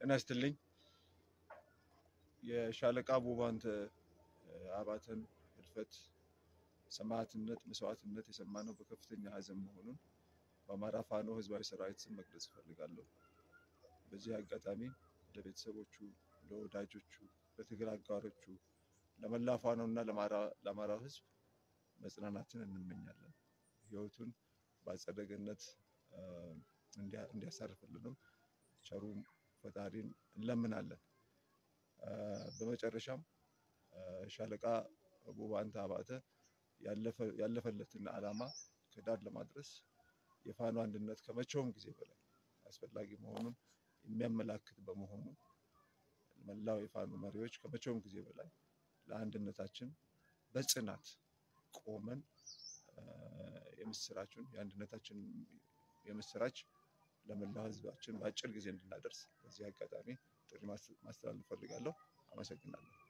ጤና ይስጥልኝ። የሻለቃ ቡባንተ አባተን ህልፈት፣ ሰማዕትነት፣ መስዋዕትነት የሰማነው በከፍተኛ ሐዘን መሆኑን በአማራ ፋኖ ህዝባዊ ሰራዊት ስም መግለጽ እፈልጋለሁ። በዚህ አጋጣሚ ለቤተሰቦቹ፣ ለወዳጆቹ፣ ለትግል አጋሮቹ፣ ለመላ ፋኖ እና ለአማራው ህዝብ መጽናናትን እንመኛለን። ህይወቱን በአጸደ ገነት እንዲያሳርፍልንም ቸሩ ፈጣሪን እንለምናለን። በመጨረሻም ሻለቃ ቡባንተ አባተ ያለፈለትን ዓላማ ከዳር ለማድረስ የፋኖ አንድነት ከመቼውም ጊዜ በላይ አስፈላጊ መሆኑን የሚያመላክት በመሆኑ መላው የፋኖ መሪዎች ከመቼውም ጊዜ በላይ ለአንድነታችን በጽናት ቆመን የምስራችን የአንድነታችን የምስራች ለመላው ህዝባችን በአጭር ጊዜ እንድናደርስ በዚህ አጋጣሚ ጥሪ ማስተላለፍ እፈልጋለሁ። አመሰግናለሁ።